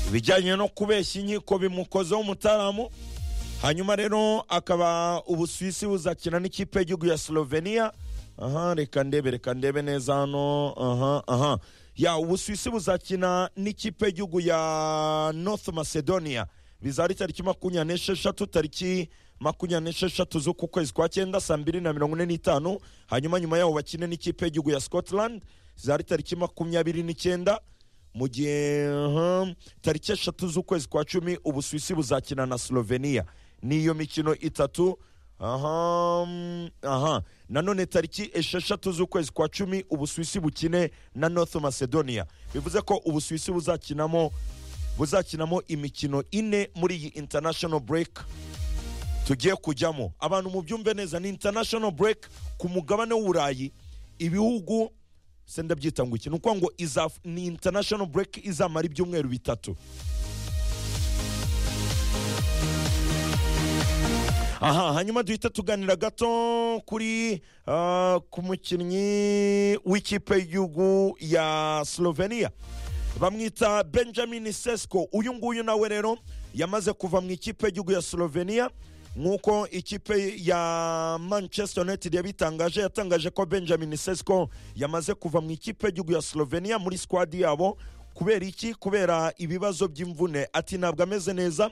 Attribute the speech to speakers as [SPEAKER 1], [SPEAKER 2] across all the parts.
[SPEAKER 1] ibijyanye no kubeshya inkiko bimukozeho umutaramu hanyuma rero akaba ubusuwisi buzakina n'ikipe y'igihugu ya slovenia aha reka ndebe reka ndebe neza hano aha aha ya ubusuwisi buzakina n'ikipe y'igihugu ya north macedonia bizaba tariki makumyabiri n'esheshatu tariki makumyabiri n'esheshatu z'uku kwezi kwa cyenda saa mbiri na mirongo ine n'itanu hanyuma nyuma yaho bakine n'ikipe y'igihugu ya scotland zari tariki makumyabiri n'icyenda mu gihe aha, tariki eshatu z'ukwezi kwa cumi ubusuwisi buzakina na slovenia niyo mikino itatu aha mm, aha nanone tariki esheshatu z'ukwezi kwa cumi ubusuwisi bukine na north macedonia bivuze ko ubusuwisi buzakinamo buzakinamo imikino ine muri iyi international break tugiye kujyamo abantu mubyumve neza ni international break ku mugabane w'uburayi ibihugu se ndabyita ngo iki ni ukuvuga ngo izaf- ni international break izamara ibyumweru bitatu aha hanyuma duhita tuganira gato kuri ah, ku mukinnyi w'ikipe y'igihugu ya slovenia bamwita benjamin sesko uyu nguyu nawe rero yamaze kuva mu ikipe y'igihugu ya slovenia nk'uko ikipe ya manchester united yabitangaje yatangaje ko benjamin sesko yamaze kuva mu ikipe y'igihugu ya slovenia muri squad yabo kubera iki kubera ibibazo by'imvune ati ntabwo ameze neza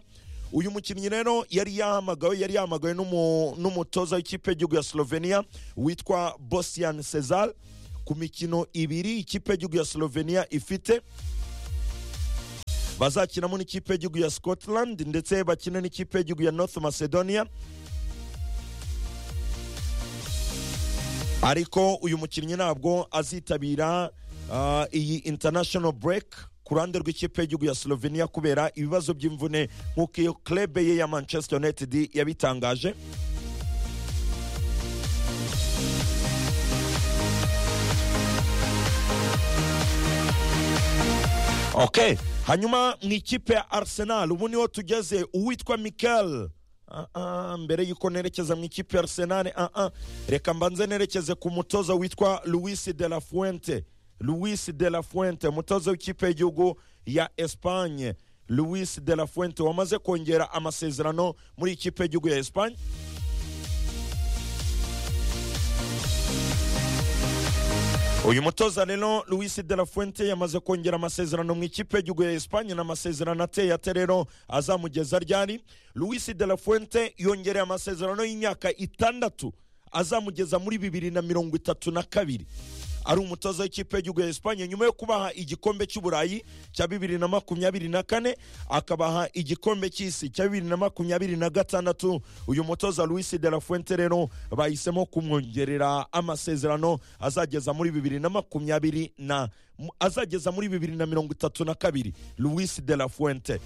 [SPEAKER 1] uyu mukinnyi rero yari yahamagawe yari yahamagawe n'umu- n'umutoza w'ikipe y'igihugu ya slovenia witwa bosian cesar ku mikino ibiri ikipe y'igihugu ya slovenia ifite bazakinamo n'ikipe y'igihugu ya scotland ndetse bakine n'ikipe y'igihugu ya north macedonia ariko uyu mukinnyi ntabwo azitabira ah, iyi international break ku ruhande rw'ikipe y'igihugu ya slovenia kubera ibibazo by'imvune nk'uko iyo klebe ye ya manchester united yabitangaje okay hanyuma mu ikipe ya arsenal ubu niho tugeze uwitwa mikel Ah, ah, mbere y'uko nerekeza mu ikipe ya arsenal ah, ah. reka mbanze nerekeze ku mutoza witwa luis de la fuente luis de la fuente umutoza w'ikipe y'igihugu ya espagne luis de la fuente wamaze kongera amasezerano muri ikipe y'igihugu ya espagne uyu mutoza rero luis de la fuente yamaze kongera amasezerano mu ikipe y'igihugu ya espagne n'amasezerano ateye ate rero azamugeza ryari luis de la fuente yongereye amasezerano y'imyaka itandatu azamugeza muri bibiri na mirongo itatu na kabiri ari umutoza w'ikipe y'igihugu ya espagne nyuma yo kubaha igikombe cy'uburayi cya bibiri na makumyabiri na kane akabaha igikombe cy'isi cya bibiri na makumyabiri na gatandatu uyu mutoza luis de la fuente rero bahisemo kumwongerera amasezerano azageza muri bibiri na makumyabiri na mu- azageza muri bibiri na mirongo itatu na kabiri luis de la fuente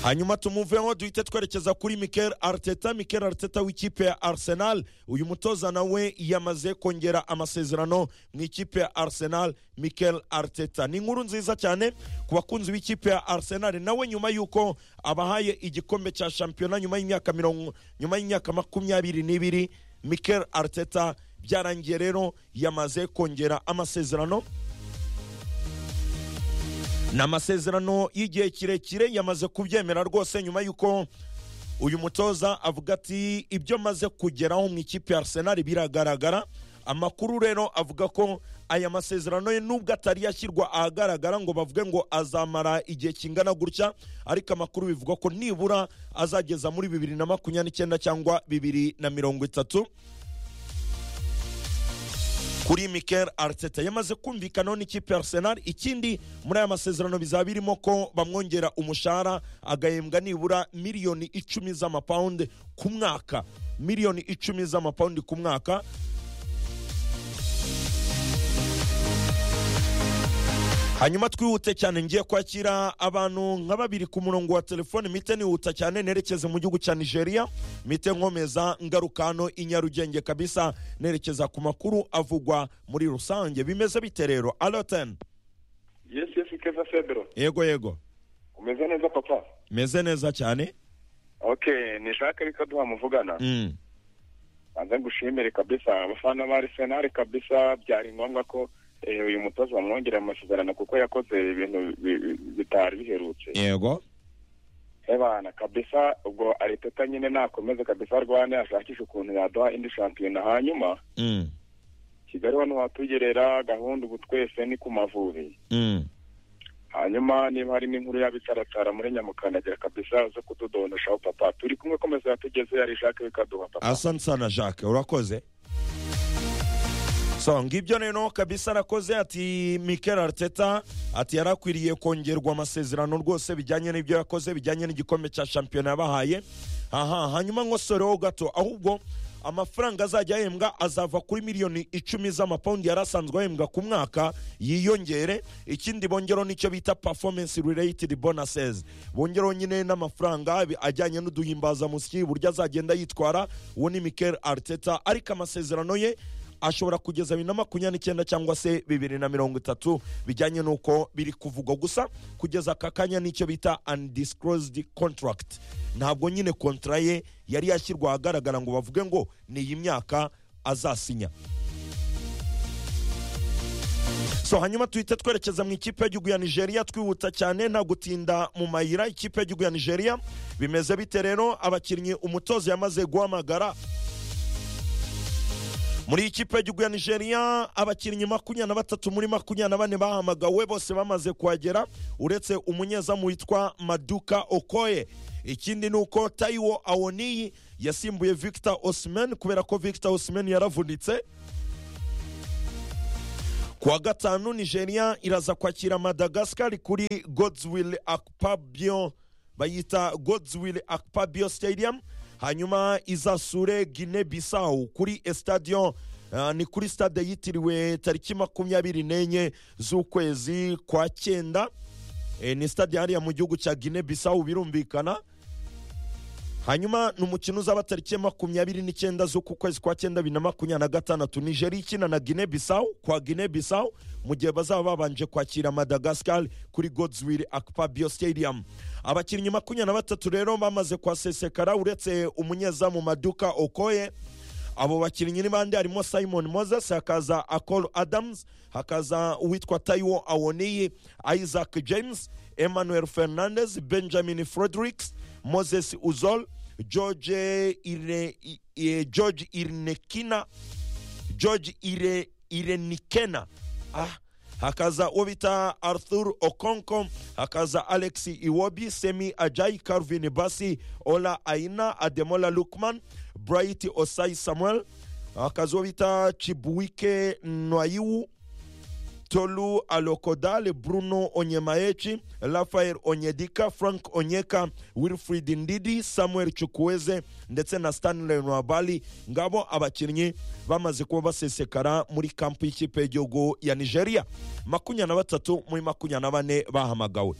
[SPEAKER 1] hanyuma tumuveho duhite twerekeza kuri mikel arteta mikel arteta w'ikipe ya arsenal uyu mutoza nawe yamaze kongera amasezerano mu ikipe ya arsenal mikel arteta ni inkuru nziza cyane ku bakunzi b'ikipe ya arsenal nawe nyuma y'uko abahaye igikombe cya shampiyona nyuma y'imyaka mirongo nyuma y'imyaka makumyabiri n'ibiri mikel arteta byarangiye rero yamaze kongera amasezerano ni amasezerano y'igihe kirekire yamaze kubyemera rwose nyuma y'uko uyu mutoza avuga ati ibyo maze kugeraho mu ikipe ya arsenal biragaragara amakuru rero avuga ko aya masezerano ye nubwo atari yashyirwa ahagaragara ngo bavuge ngo azamara igihe kingana gutya ariko amakuru bivuga ko nibura azageza muri bibiri na makumyabiri n'icyenda cyangwa bibiri na mirongo itatu kuri Mikel Arteta yamaze kumvikanaho n'ikipe ya Arsenal ikindi muri aya masezerano bizaba birimo ko bamwongera umushahara agahembwa nibura miliyoni icumi z'amapawundi ku mwaka miliyoni icumi z'amapawundi ku mwaka hanyuma twihute cyane ngiye kwakira abantu nka babiri ku murongo wa telefone mite nihuta cyane nerekeze mu gihugu cya nigeria mite nkomeza ngaruka hano i nyarugenge kabisa nerekeza ku makuru avugwa muri rusange bimeze bite rero aloten
[SPEAKER 2] yesi yesi keza febero
[SPEAKER 1] yego yego
[SPEAKER 2] umeze neza papa
[SPEAKER 1] meze neza cyane
[SPEAKER 2] okay nishaka ariko duha muvugana
[SPEAKER 1] Mm.
[SPEAKER 2] banza ngushimire kabisa abafana ba arisenali kabisa byari ngombwa ko Eh, uyu mutoza wamwongereye amasezerano kuko yakoze ibintu bi- bi- bitari biherutse
[SPEAKER 1] yego
[SPEAKER 2] ebana kabisa ubwo ariteta nyine nakomeze kabisa arwane ashakisha ukuntu yaduha indi shampiyona hanyuma
[SPEAKER 1] Mm,
[SPEAKER 2] kigali wano watugerera gahunda ubu twese ni ku mavubi
[SPEAKER 1] mm.
[SPEAKER 2] hanyuma niba hari n'inkuru y'abitaratara muri nyamukandagira kabisa zo kutudondoshaho papa turi kumwe komeza yatugeze yari jacques bikaduha papa
[SPEAKER 1] asante sana jacques urakoze so ngibyo rero kabisa arakoze ati mikel arteta ati yarakwiriye kongerwa amasezerano rwose bijyanye n'ibyo yakoze bijyanye n'igikombe cya shampiyona yabahaye aha hanyuma nkosoreho gato ahubwo amafaranga azajya ahembwa azava kuri miliyoni icumi z'amapawundi yari asanzwe ahembwa ku mwaka yiyongere ikindi bongeraho nicyo bita performance related bonuses bongeraho nyine n'amafaranga bi- ajyanye n'uduhimbazamusyi buryo azagenda yitwara uwo ni mikel arteta ariko amasezerano ye ashobora kugeza bibiri na makumyabiri n'icyenda cyangwa se bibiri na mirongo itatu bijyanye n'uko biri kuvugwa gusa kugeza aka kanya n'icyo bita undisclosed contract ntabwo nyine kontra ye yari yashyirwa ahagaragara ngo bavuge ngo ni iyi myaka azasinya so hanyuma tuhite twerekeza mu ikipe y'igihugu ya nigeria twihuta cyane nta gutinda mu mayira ikipe y'igihugu ya nigeria bimeze bite rero abakinnyi umutoza yamaze guhamagara muri ikipe y'igihugu ya nigeria abakinnyi makumyabiri na batatu muri makumyabiri na bane bahamagawe bose bamaze kuhagera uretse umunyezamu witwa maduka okoye ikindi ni uko tayiwo awoniyi yasimbuye victor osimeni kubera ko victor osimeni yaravunitse kuwa gatanu nigeria iraza kwakira madagasikari kuri godswill akpabio bayita godswill akpabio stadium hanyuma izasure gine bisawu kuri estadio uh, ni kuri stade yitiriwe tariki makumyabiri n'enye z'ukwezi kwa cyenda e, ni stade hariya mu gihugu cya gine bisawu birumvikana hanyuma ni umukino uzaba tariki ya makumyabiri n'icyenda z'uku kwezi kwa cyenda bibiri na makumyabiri na gatandatu nigeria ikina na gine bisawu kwa gine bisawu mu gihe bazaba babanje kwakira madagasikari kuri godswill akpabio stadium abakinnyi makumyabiri na batatu rero bamaze kwasesekara uretse umunyezamu maduka okoye abo bakinnyi ni bande harimo simon moses hakaza akol adams hakaza uwitwa taiwo awoniyi isaac james emmanuel fernandez benjamin fredericks moses uzol george, Ire, I- I- george irnekina george Ire, irenikena ah. hakaza uwo bita arthur okonko hakaza alex iwobi semi ajay carvin basi ola aina ademola lukman bright osai samuel hakaza uwo bita chibuwike nwaiwu tolu alokodale bruno onyemaechi rafael onyedika frank onyeka wilfrid ndidi samuel chukwueze ndetse na stanley nwabali ngabo abakinnyi bamaze kuba basesekara muri kampu y'ikipe y'igihugu ya nigeria makumyabiri na batatu muri makumyabiri na bane bahamagawe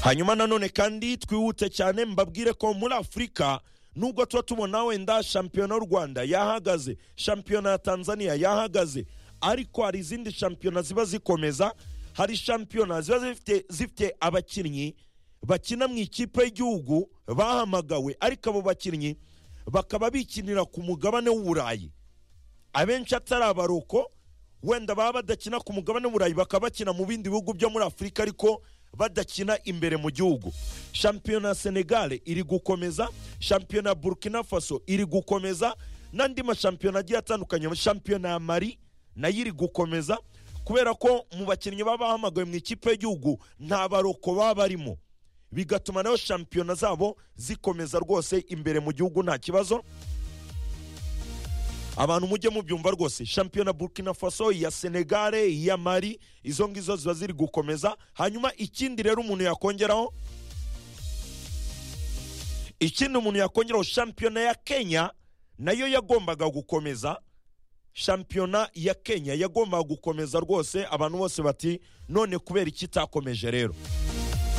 [SPEAKER 1] hanyuma nanone kandi twihute cyane mbabwire ko muri afurika nubwo tuba tubona wenda shampiyona y'u rwanda yahagaze shampiyona ya tanzania yahagaze ariko hari izindi shampiyona ziba zikomeza hari shampiyona ziba zifite, zifite abakinnyi bakina mu ikipe y'igihugu bahamagawe ariko abo bakinnyi bakaba bikinira ku mugabane w'uburayi abenshi atari abaroko wenda baba badakina ku mugabane w'uburayi bakaba bakina mu bindi bihugu byo muri afurika ariko badakina imbere mu gihugu shampiyona ya senegale iri gukomeza shampiyona ya burkina faso iri gukomeza n'andi mashampiyona agiye atandukanye shampiyona ya mari nayo iri gukomeza kubera ko mu bakinnyi baba bahamagawe mu ikipe y'igihugu nta baroko baba barimo bigatuma nayo shampiyona zabo zikomeza rwose imbere mu gihugu nta kibazo abantu mujye mubyumva rwose shampiyona burkina faso iya senegare iya mari izo ngizo ziba ziri gukomeza hanyuma ikindi rero umuntu yakongeraho ikindi umuntu yakongeraho shampiyona ya kenya nayo yagombaga gukomeza shampiyona ya kenya yagombaga gukomeza rwose abantu bose bati none kubera iki itakomeje rero